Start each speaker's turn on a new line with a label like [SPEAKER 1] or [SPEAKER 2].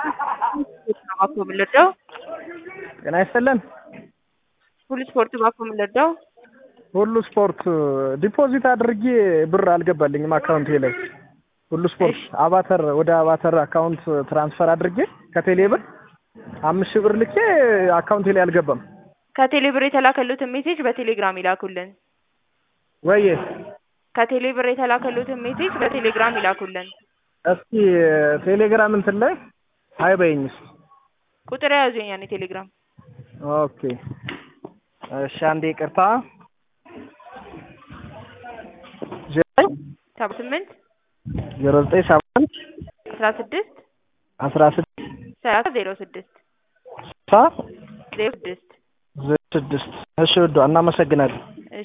[SPEAKER 1] ባኮ የምንረዳው
[SPEAKER 2] ጤና ይስጥልን።
[SPEAKER 1] ሁሉ ስፖርት ባኮ የምንረዳው
[SPEAKER 2] ሁሉ ስፖርት ዲፖዚት አድርጌ ብር አልገባልኝም አካውንቴ ላይ። ሁሉ ስፖርት አባተር ወደ አባተር አካውንት ትራንስፈር አድርጌ ከቴሌ ብር አምስት ሺህ ብር ልኬ አካውንቴ ላይ አልገባም።
[SPEAKER 1] ከቴሌ ብር የተላከሉትን ሜሴጅ በቴሌግራም ይላኩልን።
[SPEAKER 2] ወይዬ
[SPEAKER 1] ከቴሌ ብር የተላከሉትን ሜሴጅ በቴሌግራም ይላኩልን።
[SPEAKER 2] እስኪ ቴሌግራም እንትን ላይ ሀይ በይኝ እስኪ።
[SPEAKER 1] ቁጥር የያዙኝ ያኔ ቴሌግራም
[SPEAKER 2] ኦኬ እሺ፣ አንዴ ይቅርታ። ዘጠኝ
[SPEAKER 1] ሰባ ስምንት
[SPEAKER 2] ዜሮ ዘጠኝ ሰባ አንድ
[SPEAKER 1] አስራ ስድስት
[SPEAKER 2] አስራ ስድስት
[SPEAKER 1] ሰላሳ ዜሮ ስድስት
[SPEAKER 2] ስልሳ
[SPEAKER 1] ዜሮ ስድስት
[SPEAKER 2] ዜሮ ስድስት እሺ፣ ውዷ እናመሰግናለን።